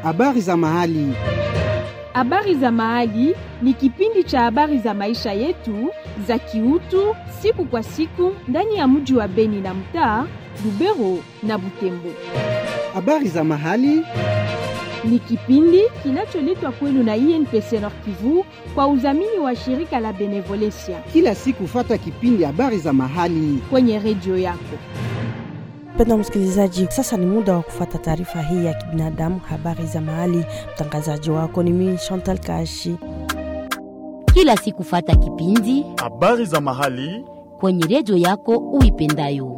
Habari za mahali. Habari za mahali ni kipindi cha habari za maisha yetu za kiutu siku kwa siku ndani ya mji wa Beni na mtaa Lubero na Butembo. Habari za mahali Ni kipindi kinacholetwa kwenu na INPC Nord Kivu kwa udhamini wa shirika la Benevolencia kila siku, fata kipindi habari za mahali. kwenye redio yako. Mpendwa msikilizaji, sasa ni muda wa kufuata taarifa hii ya kibinadamu, habari za mahali. Mtangazaji wako ni mimi Chantal Kashi. kila siku fata kipindi habari za mahali kwenye redio yako uipendayo.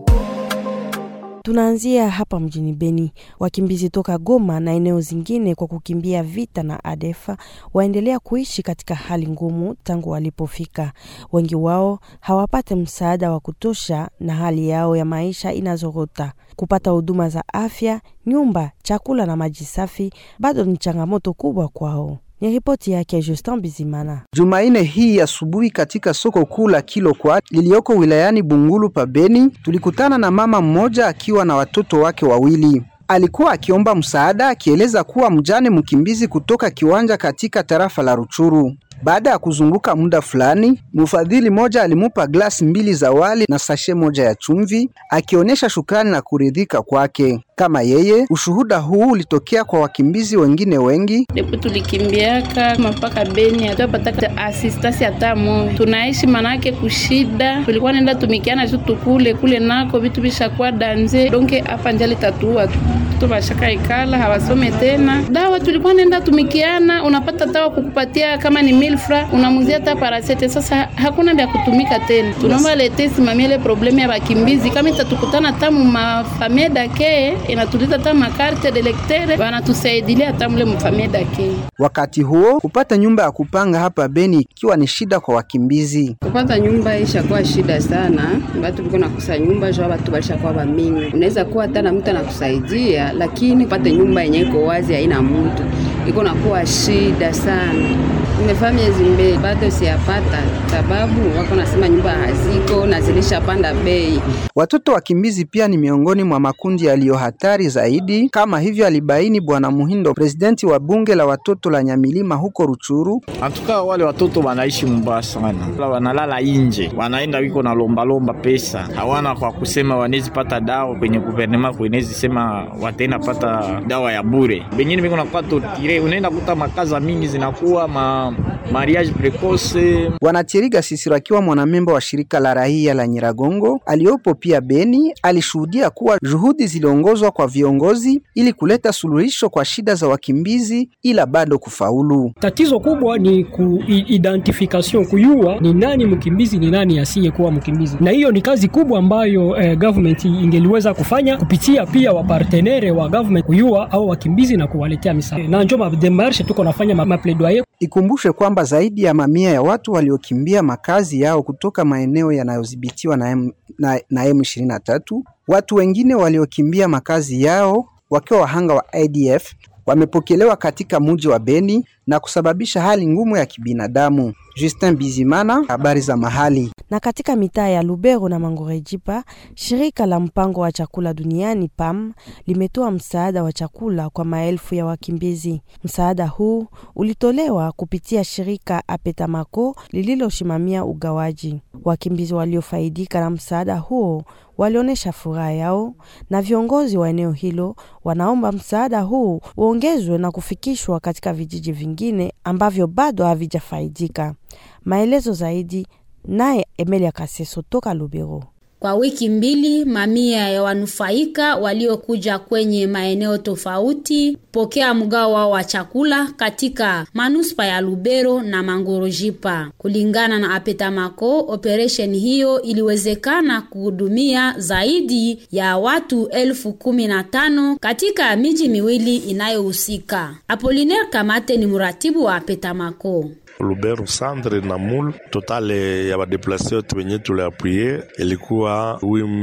Tunaanzia hapa mjini Beni. Wakimbizi toka Goma na eneo zingine kwa kukimbia vita na ADF waendelea kuishi katika hali ngumu tangu walipofika. Wengi wao hawapate msaada wa kutosha na hali yao ya maisha inazorota. Kupata huduma za afya, nyumba, chakula na maji safi bado ni changamoto kubwa kwao. Ni ripoti yake Justin Bizimana. Jumanne hii asubuhi katika soko kuu la Kilokwa lililoko wilayani Bungulu pa Beni, tulikutana na mama mmoja akiwa na watoto wake wawili. Alikuwa akiomba msaada akieleza kuwa mjane mkimbizi kutoka kiwanja katika tarafa la Ruchuru. Baada ya kuzunguka muda fulani, mfadhili mmoja alimupa glasi mbili za wali na sashe moja ya chumvi, akionyesha shukrani na kuridhika kwake. Kama yeye, ushuhuda huu ulitokea kwa wakimbizi wengine wengi Depo tulikimbiaka mpaka Beni hatupataka asistasi hata moja, tunaishi manake kushida. Tulikuwa nenda tumikiana tu tukule kule nako vitu vishakuwa danze donke hapa njali tatua tu bashaka ikala hawasome tena. Dawa tulikuwa nenda tumikiana, unapata dawa kukupatia kama ni milfra unamuzia hata parasete. Sasa hakuna vya kutumika tena, tunaomba lete simamia ile problemu ya bakimbizi kama itatukutana tamu mafamia dake inatuliza hata makarte de lectere wanatusaidilia hata mule mfamia dake Wakati huo kupata nyumba ya kupanga hapa Beni ikiwa ni shida kwa wakimbizi. kupata nyumba ishakuwa shida sana, batu biko nakusa nyumba jua batu balishakuwa bamingi. Unaweza kuwa hata na mtu anakusaidia, lakini upate nyumba yenye iko wazi haina mtu, iko nakuwa shida sana. Nimefaa miezi mbili bado siyapata, sababu wako nasema nyumba haziko na zilishapanda bei. Watoto wakimbizi pia ni miongoni mwa makundi yaliyo hatari zaidi, kama hivyo alibaini Bwana Muhindo, presidenti wa bunge la watoto la Nyamilima huko Ruchuru. antuka wale watoto wanaishi mbaya sana, wanalala inje, wanaenda wiko na lombalomba pesa, hawana kwa kusema wanezi pata dawa kwenye guvernema kwenezi sema wataenda pata dawa ya bure. Bengine biko nakuwa tortire, unaenda kuta makaza mingi zinakuwa ma mariage precoce Bwana Chiriga Sisiro akiwa mwanamemba wa shirika la raia la Nyiragongo aliyopo pia Beni alishuhudia kuwa juhudi ziliongozwa kwa viongozi ili kuleta suluhisho kwa shida za wakimbizi, ila bado kufaulu. Tatizo kubwa ni kuidentification, kuyua ni nani mkimbizi, ni nani asiyekuwa mkimbizi, na hiyo ni kazi kubwa ambayo eh, government ingeliweza kufanya kupitia pia wapartenere wa government, kuyua au wakimbizi na kuwaletea misaada, na njo mademarshe tuko nafanya ma- mapledoyer Ikumbushe kwamba zaidi ya mamia ya watu waliokimbia makazi yao kutoka maeneo yanayodhibitiwa na, M, na, na M23, watu wengine waliokimbia makazi yao wakiwa wahanga wa ADF wamepokelewa katika mji wa Beni na kusababisha hali ngumu ya kibinadamu. Justin Bizimana, habari za mahali. na katika mitaa ya Lubero na Mangorejipa, shirika la mpango wa chakula duniani PAM limetoa msaada wa chakula kwa maelfu ya wakimbizi. Msaada huu ulitolewa kupitia shirika Apetamako lililosimamia ugawaji. Wakimbizi waliofaidika na msaada huo walionyesha furaha yao, na viongozi wa eneo hilo wanaomba msaada huu uongezwe na kufikishwa katika vijiji vingine ambavyo bado havijafaidika. Maelezo zaidi naye Emelia Kaseso toka Lubero. Kwa wiki mbili, mamia ya wanufaika waliokuja kwenye maeneo tofauti pokea mgao wao wa chakula katika manuspa ya Lubero na Mangorojipa. Kulingana na Apetamako, operation hiyo iliwezekana kuhudumia zaidi ya watu elfu kumi na tano katika miji miwili inayohusika. Apolinaire Kamate ni mratibu wa Apetamako. Lubero centre na mul total ya badeplase yote wenye tuliapwie ilikuwa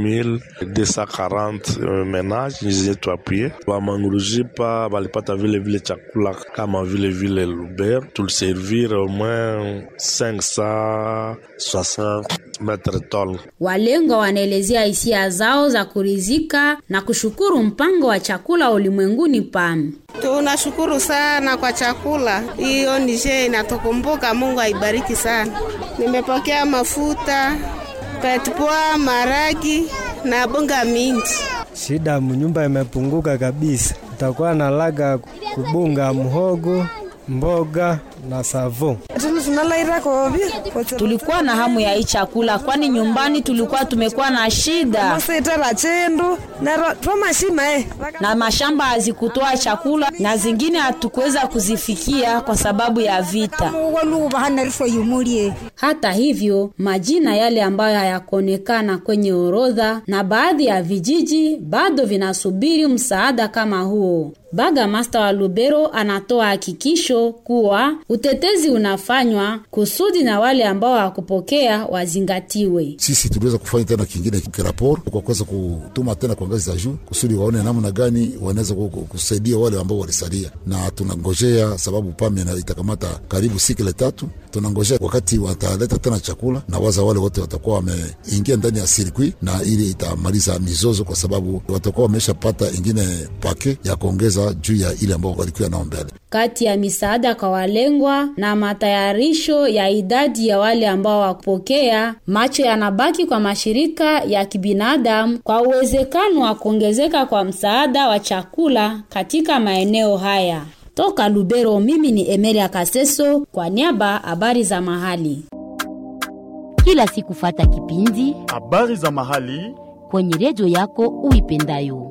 8240 menage zenye tuapwie. Bamangurujipa balipata vile vile chakula kama vile vile Lubero tuliservir au moins 560 Maitre Tol. Walengwa wanaelezea hisia zao za kuridhika na kushukuru mpango wa chakula ulimwenguni PAM. Tunashukuru sana kwa chakula hiyo, nije inatukumbuka. Mungu aibariki sana. Nimepokea mafuta, petpoa, maragi na bunga mingi. Shida mnyumba imepunguka kabisa, utakuwa na laga kubunga mhogo mboga na savo. Tulikuwa na hamu ya hii chakula, kwani nyumbani tulikuwa tumekuwa na shida na mashamba hazikutoa chakula na zingine hatukuweza kuzifikia kwa sababu ya vita. Hata hivyo, majina yale ambayo hayakuonekana kwenye orodha na baadhi ya vijiji bado vinasubiri msaada kama huo. Baga Master wa Lubero anatoa hakikisho kuwa utetezi unafanywa kusudi na wale ambao hawakupokea wazingatiwe. Sisi tuliweza kufanya tena kingine kiraporo kwa kuweza kutuma tena kwa ngazi za juu kusudi waone namna gani wanaweza kusaidia wale ambao walisalia, na tunangojea sababu pame na itakamata karibu sikile tatu. Tunangojea wakati wataleta tena chakula na waza wale wote watakuwa wameingia ndani ya sirkwi, na ili itamaliza mizozo, kwa sababu watakuwa wameshapata ingine pake ya kuongeza juu ya ile ambao walikuwa nao mbele. Kati ya misaada kwa walengwa na matayarisho ya idadi ya wale ambao wakupokea, macho yanabaki kwa mashirika ya kibinadamu kwa uwezekano wa kuongezeka kwa msaada wa chakula katika maeneo haya. Toka Lubero, mimi ni Emelia Kaseso kwa niaba habari za mahali. Kila siku fata kipindi habari za mahali kwenye redio yako uipendayo.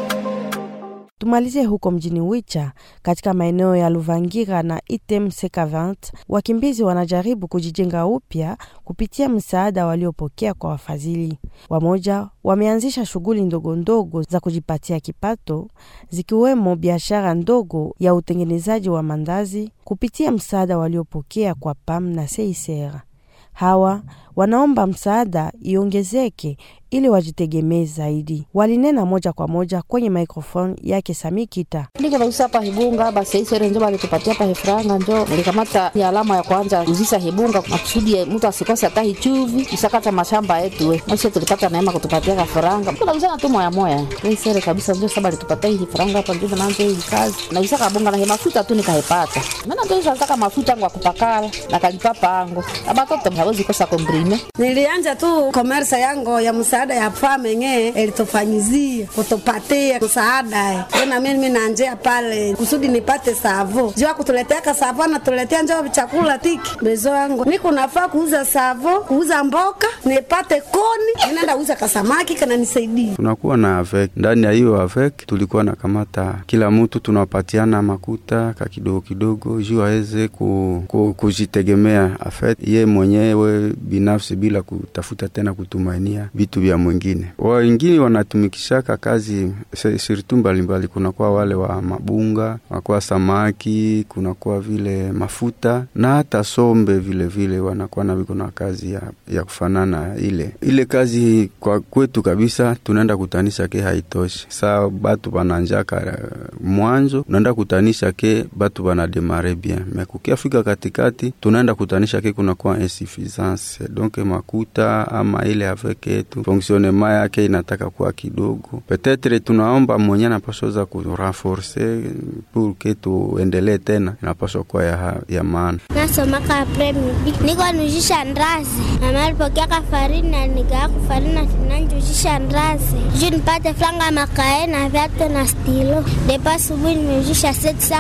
Tumalizie huko mjini Wicha katika maeneo ya Luvangira na Item Sekavant, wakimbizi wanajaribu kujijenga upya kupitia msaada waliopokea kwa wafadhili. Wamoja wameanzisha shughuli ndogo ndogo za kujipatia kipato, zikiwemo biashara ndogo ya utengenezaji wa mandazi kupitia msaada waliopokea kwa PAM na CICR. Hawa wanaomba msaada iongezeke ili wajitegemee zaidi. Walinena moja kwa moja kwenye microphone yake Samikita. Niko nausa hapa hibunga basi isere njo balitupatia hapa hifranga njo nilikamata ya alama ya kwanza uzisa hibunga makusudi mtu asikose hata hichuvi isakata mashamba yetu we basi tulipata neema kutupatia kafranga tunauzana tu moya moya isere kabisa njo saba litupatia hii hifranga hapa njo naanza hii kazi na isaka bunga na mafuta tu nikaipata maana ndio nataka mafuta yangu akupakala na kalipa pango abatoto hawezi kosa kombrime nilianja tu komersa yangu ya msaada ya fame nge elitufanyizia kutupatia msaada na mimi nanjea pale kusudi nipate savo jua kutuletea savo natuletea njo chakula tiki bezo yangu niko nafaa kuuza savo kuuza mboka nipate koni ninaenda uza kasamaki kana nisaidia tunakuwa na avek ndani ya hiyo avek tulikuwa na kamata kila mtu tunapatiana makuta ka kidogo kidogo juu aweze ku, ku, kujitegemea afet ye mwenyewe binafsi bila kutafuta tena kutumainia vitu vya mwingine. Wengine wanatumikishaka kazi sirtu mbalimbali, kunakuwa wale wa mabunga, kunakuwa samaki, kunakuwa vile mafuta na hata sombe vile vile wanakuwa na viko na kazi ya, ya kufanana ile ile kazi. Kwa kwetu kabisa tunaenda kutanisha ke haitoshi, saa batu bananjaka mwanzo, unaenda kutanisha ke batu banademare bien me kukiafika katikati tunaenda kutanisha ke kunakuwa insuffisance donc makuta ama ile avec yetu fonksionema yake inataka kuwa kidogo. Petetre tunaomba mwenye napaswa kurenforce pour ke tuendelee tena, inapaswa kuwa ya, ya maana. Nasomaka apremidi niko nujisha ndazi namalipokea kafarini na nigaa kufarini na tinanjujisha ndazi juu nipate franga makae na vyatu na stilo depa asubuhi nimejisha setsa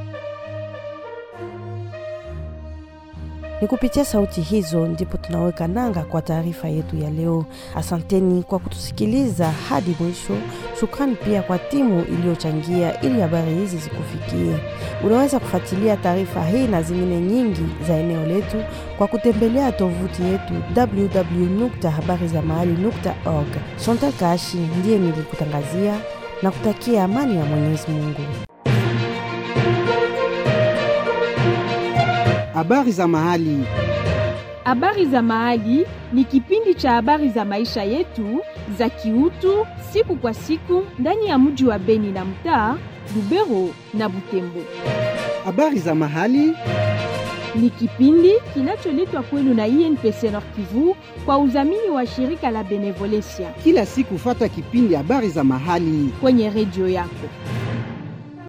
Ni kupitia sauti hizo ndipo tunaweka nanga kwa taarifa yetu ya leo. Asanteni kwa kutusikiliza hadi mwisho. Shukrani pia kwa timu iliyochangia ili habari hizi zikufikie. Unaweza kufuatilia taarifa hii na zingine nyingi za eneo letu kwa kutembelea tovuti yetu www.habarizamahali.org. Chantal Kashi ndiye nilikutangazia na kutakia amani ya Mwenyezi Mungu. Habari za mahali. Habari za mahali ni kipindi cha habari za maisha yetu za kiutu siku kwa siku ndani ya mji wa Beni na mtaa Lubero na Butembo. Habari za mahali ni kipindi kinacholetwa kwenu na INPC Nord Kivu kwa udhamini wa shirika la Benevolencia Kila siku fata kipindi habari za mahali kwenye redio yako.